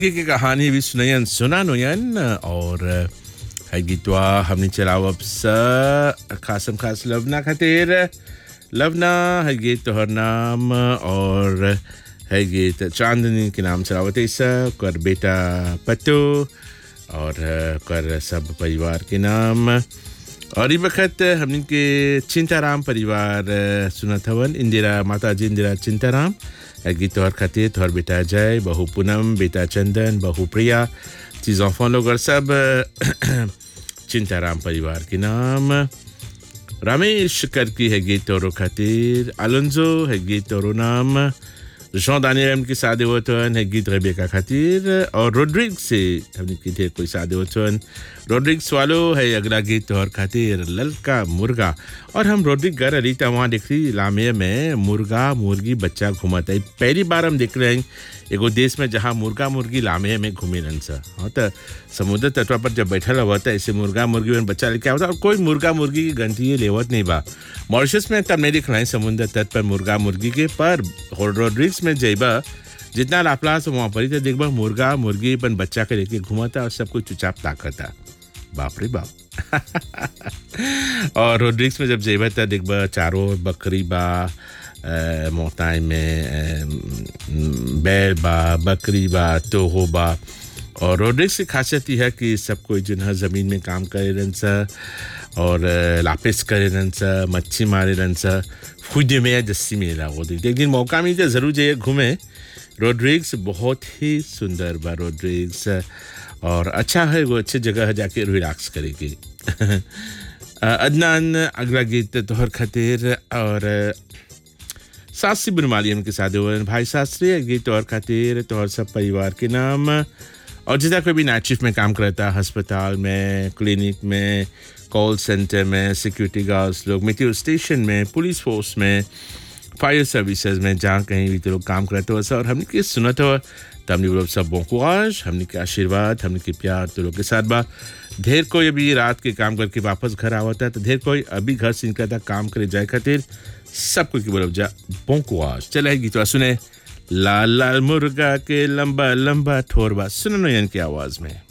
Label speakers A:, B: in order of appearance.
A: की कहानी भी सुनयन सुना नुयन और है गीतवा हमने चलाओ अब स खासम खास लवना खातिर लवना है गीत तोहर नाम और है गीत चांदनी के नाम चलावत ऐसा कर बेटा पत्तो और कर सब परिवार के नाम और ये वक्त हमने के चिंताराम परिवार सुनत हवन इंदिरा माता जी इंदिरा चिंताराम गीत तोहर खातिर तोहर बेटा जय बहू पूनम बेटा चंदन बहू प्रिया चीज़ ऑफों लोग और सब चिंताराम परिवार के नाम रमेश करकी है गीत तोरो खातिर अलंजो है गीत तोरो नाम जॉन दानियम की सादे वतन है गीत रेबेका खातिर और रोड्रिग से हमने की थे कोई सादे वतन रोड्रिग वालो है अगला गीत और खातिर ललका मुर्गा और हम रोड्रिग घर अलीता वहाँ देख रही लामे में मुर्गा मुर्गी बच्चा घूमता है पहली बार हम देख रहे हैं एगो देश में जहाँ मुर्गा मुर्गी लामे में घूमे रन सा हाँ तो समुद्र तटवा पर जब बैठल हुआ था ऐसे मुर्गा मुर्गी में बच्चा लेके आवता और कोई मुर्गा मुर्गी की गंती लेवत नहीं बा मॉरिशस में तब नहीं दिखलाई समुद्र तट पर मुर्गा मुर्गी के पर रोड्रिक्स में जेबा जितना लापलास वहाँ पर ही तो देखबा मुर्गा मुर्गी अपन बच्चा के लेके घुमाता और सब कुछ चुपचाप ताकता बाप रे बाप और रोड्रिक्स में जब जेबा था देखबा चारों बकरी बा मोताई में बैल बा बकरी बा तोहो बा और रोड्रिक्स की खासियत यह है कि सब कोई जो है ज़मीन में काम करे रहन सा और लापिस करे रहन सा मच्छी मारे रहन सा खुद में या जस्सी में लागो दी एक दिन मौका मिले ज़रूर जाइए घूमे रोड्रिक्स बहुत ही सुंदर बा रोड्रिक्स और अच्छा है वो अच्छी जगह है जाके रिलैक्स करेगी अदनान अगला गीत तोहर खातिर और सासी बुनमालियम के साथ भाई शास्त्री गीत और खातिर तोहर सब परिवार के नाम और जितना कोई भी नाइट शिफ्ट में काम करता है अस्पताल में क्लिनिक में कॉल सेंटर में सिक्योरिटी गार्ड्स लोग मेट्रो स्टेशन में पुलिस फोर्स में फायर सर्विसेज में जहाँ कहीं भी तो लोग काम करते हो और हमने की सुनत हो तो हमने लोग सब bon courage हमने के आशीर्वाद हमने के प्यार तो लोग के साथ बा ढेर कोई अभी रात के काम करके वापस घर आवता है तो ढेर कोई अभी घर से निकलता काम करे जाए खातिर सबको की बोलो जा bon courage चले गीतवा सुने लाल लाल मुर्गा के लंबा लंबा ठोरबा सुनो यन की आवाज में